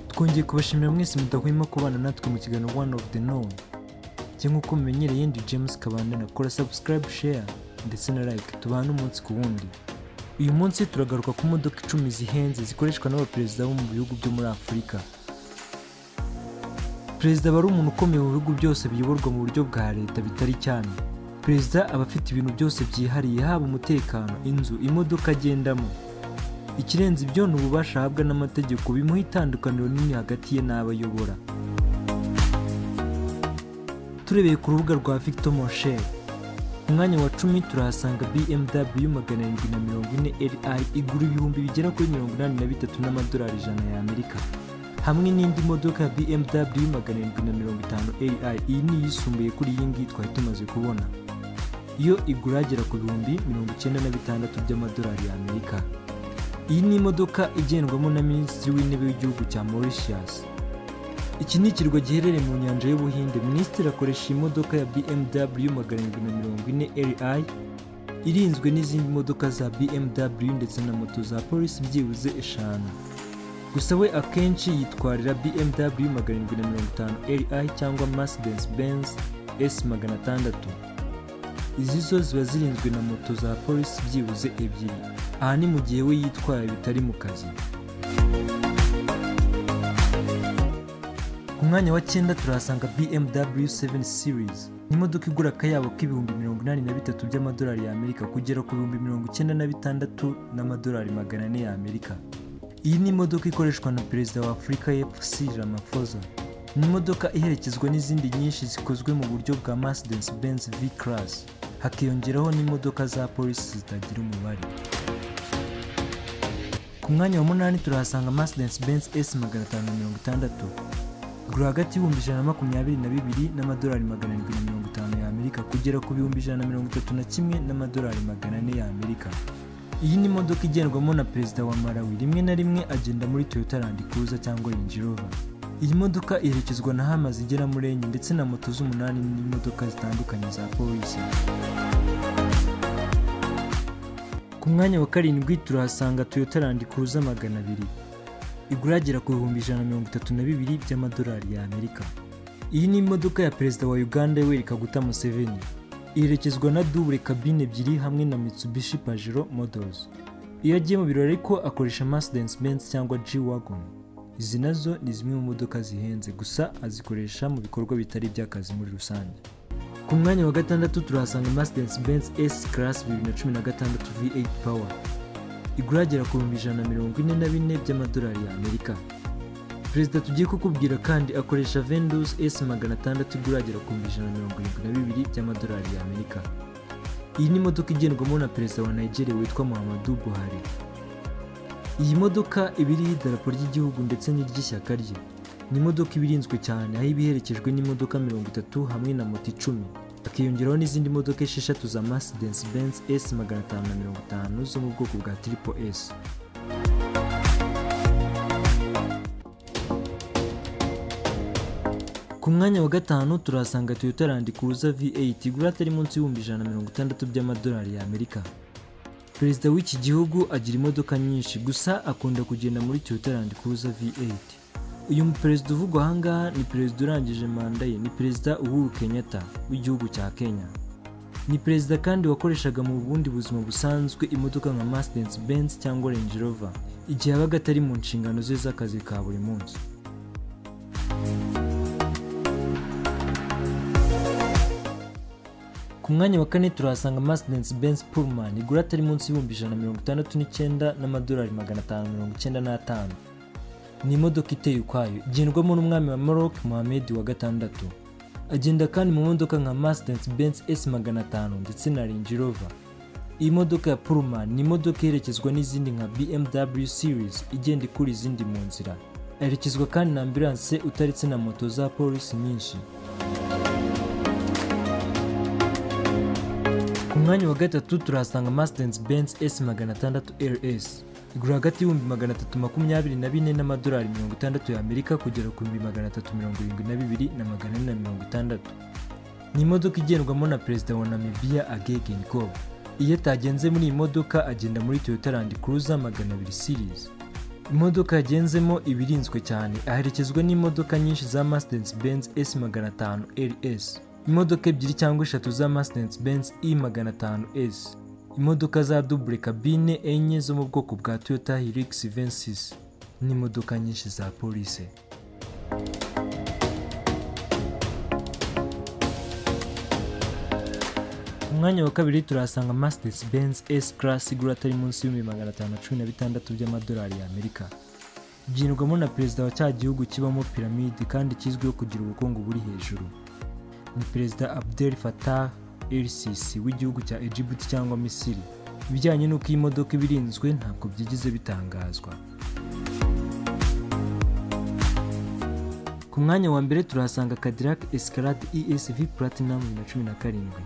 twongeye kubashimira mwese mudahwema kubana natwe mu kiganiro one of the known cyangwa uko mumenyereye ndi james kabandana kora subscribe share ndetse na like tubane umunsi ku wundi uyu munsi turagaruka ku modoka icumi zihenze zikoreshwa n'abaperezida bo mu bihugu byo muri afurika perezida aba ari umuntu ukomeye mu bihugu byose biyoborwa mu buryo bwa leta bitari cyane perezida aba afite ibintu byose byihariye haba umutekano inzu imodoka agendamo ikirenze ibyo ni ububasha ahabwa n'amategeko bimuha itandukaniro nini hagati ye n'abo ayobora turebeye ku rubuga rwa victor mosher ku mwanya wa cumi turahasanga bmw magana arindwi na mirongo ine ri igura ibihumbi bigera kuri mirongo inani na bitatu n'amadolari ijana y'amerika hamwe n'indi modoka ya bmw magana arindwi na mirongo itanu ri iyi ni iyisumbuye kuri iyi ngiyi twari tumaze kubona iyo igura agera ku bihumbi mirongo icyenda na bitandatu by'amadolari y'amerika iyi ni imodoka igendwamo na minisitiri w'intebe w'igihugu cya mauritius iki ni ikirwa giherereye mu nyanja y'ubuhinde minisitiri akoresha iyi modoka ya bmw magana arindwi na mirongo ine ri irinzwe n'izindi modoka za bmw ndetse na moto za polisi byibuze eshanu gusa we akenshi yitwarira bmw magana arindwi na mirongo itanu ri cyangwa mercedes benz s magana atandatu izi zo ziba zirinzwe na moto za polisi byibuze ebyiri aha ni mu gihe we yitwaye bitari mu kazi ku mwanya wa cyenda turahasanga bmw 7 series ni imodoka igura akayabo k'ibihumbi mirongo inani na bitatu by'amadolari y'amerika kugera ku bihumbi mirongo icyenda na bitandatu n'amadolari magana ane y'amerika iyi ni imodoka ikoreshwa na perezida wa afurika y'epfo Cyril Ramaphosa ni imodoka iherekezwa n'izindi nyinshi zikozwe mu buryo bwa Mercedes Benz V Class hakiyongeraho n'imodoka za polisi zitagira umubare ku mwanya wa munani turahasanga Mercedes Benz S magana atanu na mirongo itandatu igura hagati y'ibihumbi ijana na makumyabiri na bibiri n'amadolari magana arindwi na mirongo itanu y'amerika kugera ku bihumbi ijana na mirongo itatu na kimwe n'amadolari magana ane y'amerika iyi ni imodoka igendwamo na perezida wa Malawi rimwe na rimwe agenda muri Toyota Land Cruiser cyangwa Range Rover iyi modoka iherekezwa na hama zigera muri enye ndetse na moto z'umunani n'imodoka zitandukanye za polisi ku mwanya wa karindwi turahasanga Toyota Land Cruiser magana abiri igura agera ku bihumbi ijana na mirongo itatu na bibiri by'amadolari y'amerika iyi ni imodoka ya perezida wa uganda yoweri kaguta museveni iherekezwa na dubure kabine ebyiri hamwe na mitsubishi pajero models iyo agiye mu birori ariko akoresha mercedes benz cyangwa g-wagon izi nazo ni zimwe mu modoka zihenze gusa azikoresha mu bikorwa bitari iby'akazi muri rusange ku mwanya wa gatandatu turahasanga mercedes benz s class 2016 v8 power igura agera ku bihumbi ijana na mirongo ine na bine by'amadolari y'amerika perezida tugiye kukubwira kandi akoresha vendus s magana atandatu igura agera ku bihumbi ijana na mirongo irindwi na bibiri by'amadolari y'amerika iyi ni imodoka igendwamo na perezida wa nigeria witwa muhammadu buhari iyi modoka iba iriho idarapo ry'igihugu ndetse n'iry'ishyaka rye ni imodoka iba irinzwe cyane aho iba iherekejwe n'imodoka mirongo itatu hamwe na moto icumi hakiyongeraho n'izindi modoka esheshatu za mercedes benz s magana atanu na mirongo itanu zo mu bwoko bwa triple s ku mwanya wa gatanu turahasanga toyota land cruiser v8 igura atari munsi y'ibihumbi ijana na mirongo itandatu by'amadolari y'amerika perezida w'iki gihugu agira imodoka nyinshi gusa akunda kugenda muri toyota land cruiser v8 uyu perezida uvugwa ahangaha ni perezida urangije manda ye ni perezida uhuru kenyatta w'igihugu cya kenya ni perezida kandi wakoreshaga mu bundi buzima busanzwe imodoka nka mercedes benz cyangwa range rover igihe yabaga atari mu nshingano ze z'akazi ka buri munsi ku mwanya wa kane turahasanga Mercedes Benz Pullman igura atari munsi y'ibihumbi ijana na mirongo itandatu n'icyenda n'amadolari magana atanu mirongo icyenda n'atanu ni imodoka iteye ukwayo igendwamo n'umwami wa Maroc Mohamed wa gatandatu agenda kandi mu modoka nka Mercedes Benz S magana atanu ndetse na Range Rover iyi modoka ya Pullman ni imodoka iherekezwa n'izindi nka BMW Series igenda ikura izindi mu nzira aherekezwa kandi na ambulance utaretse na moto za polisi nyinshi ku mwanya wa gatatu turahasanga Mercedes Benz S magana atandatu RS igura hagati y'ibihumbi magana atatu makumyabiri na bine n'amadolari mirongo itandatu y'Amerika kugera ku bihumbi magana atatu mirongo irindwi na bibiri na magana ane na mirongo itandatu ni imodoka igendwamo na perezida wa Namibia Agege Nkob iyo atagenze muri iyi modoka agenda muri Toyota Land Cruiser magana abiri series imodoka yagenzemo ibirinzwe cyane aherekezwa n'imodoka nyinshi za Mercedes Benz S 500 RS imodoka ebyiri cyangwa eshatu za Mercedes Benz E 500 S imodoka za double cabine enye zo mu bwoko bwa Toyota Hilux 26 n'imodoka nyinshi za polisi ku mwanya wa kabiri turahasanga Mercedes Benz S Class igura atari munsi y'ibihumbi magana atanu na cumi na bitandatu by'amadolari y'Amerika byinirwamo na perezida wa cya gihugu kibamo piramide kandi kizwiho kugira ubukungu buri hejuru ni perezida Abdel Fattah el-Sisi w'igihugu cya Egypt cyangwa Misiri ibijyanye n'uko iyi modoka iba irinzwe ntabwo byigize bitangazwa ku mwanya wa mbere turahasanga Cadillac Escalade ESV Platinum bibiri na cumi na karindwi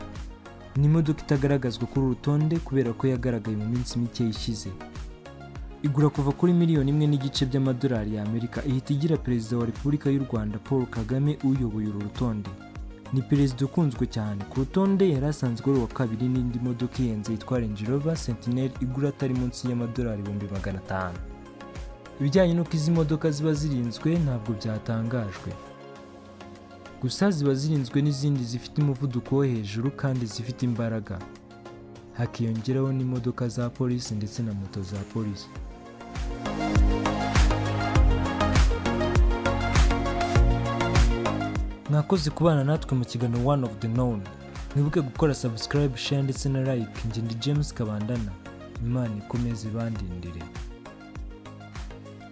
ni imodoka itagaragazwa kuri uru rutonde kubera ko yagaragaye mu minsi mike ishize igura kuva kuri miliyoni imwe n'igice by'amadolari y'Amerika ihita igira perezida wa Repubulika y'u Rwanda Paul Kagame uyoboye uru rutonde ni perezida ukunzwe cyane ku rutonde yari asanzwe ari uwa kabiri n'indi modoka ihenze yitwa Range Rover Sentinel igura atari munsi y'amadolari ibihumbi magana atanu ibijyanye n'uko izi modoka ziba zirinzwe ntabwo byatangajwe gusa ziba zirinzwe n'izindi zifite umuvuduko wo hejuru kandi zifite imbaraga hakiyongeraho n'imodoka za polisi ndetse na moto za polisi mwakoze kubana natwe mu kiganiro one of the known mwibuke gukora subscribe share ndetse na like njye ndi james kabandana imana ikomeze ibandindire